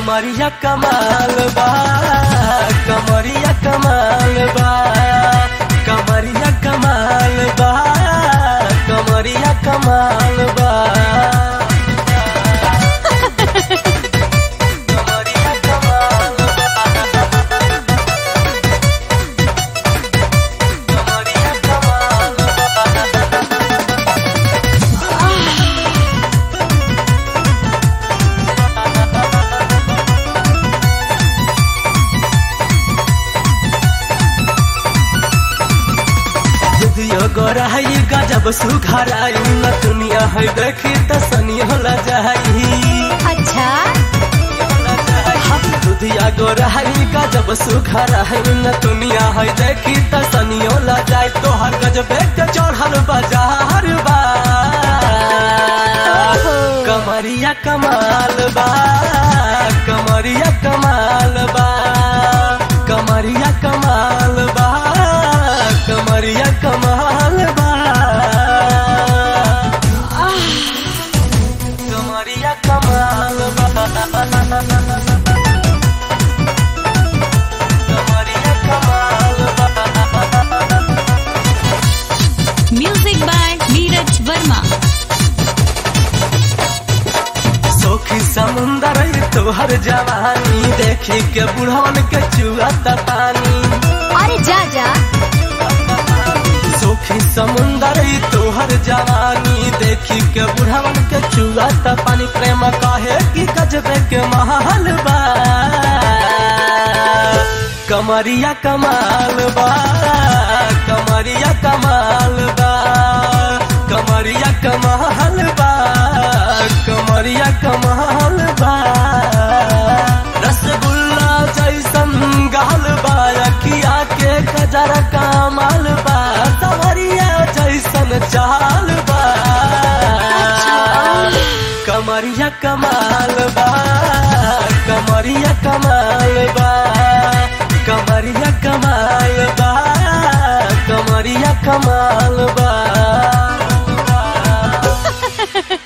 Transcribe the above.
कमरिया कमाल बा कमरिया कमाल बा कमरिया कमाल बा कमरिया कमाल बा कमरिया कमाल बा कमरिया कमाल बा दियो गोराई गजब सुघराई न दुनिया है देखी त सनी होला जाई अच्छा दुधिया गोराई गजब सुघराई न दुनिया है देखी त सनी होला जाई तोहर गजबे के चढ़ल बाजार बा कमरिया कमाल बा कमरिया कमाल बा कमरिया कमाल बा कमरिया कमाल बा कमरिया कमाल बा कमरिया कमाल बा म्यूजिक बाय नीरज वर्मा सोखी समुंदर तोहर जवानी देखी के बुढ़वन के चुआता पानी अरे जा जा सोखी समुंदर तोहर जवानी देखी के बुढ़वन के चुआता पानी प्रेम कहे कि गजबे के महल बा कमरिया कमाल बा कमरिया कमाल बा कमरिया कमाल बा कमरिया कमाल बा रसगुल्ला जैसन गाल बा अखिया के कजरा कमाल बा सवरिया जैसन चाल बा कमरिया कमाल बा कमरिया कमाल बा कमरिया कमाल बा कमरिया कमाल बा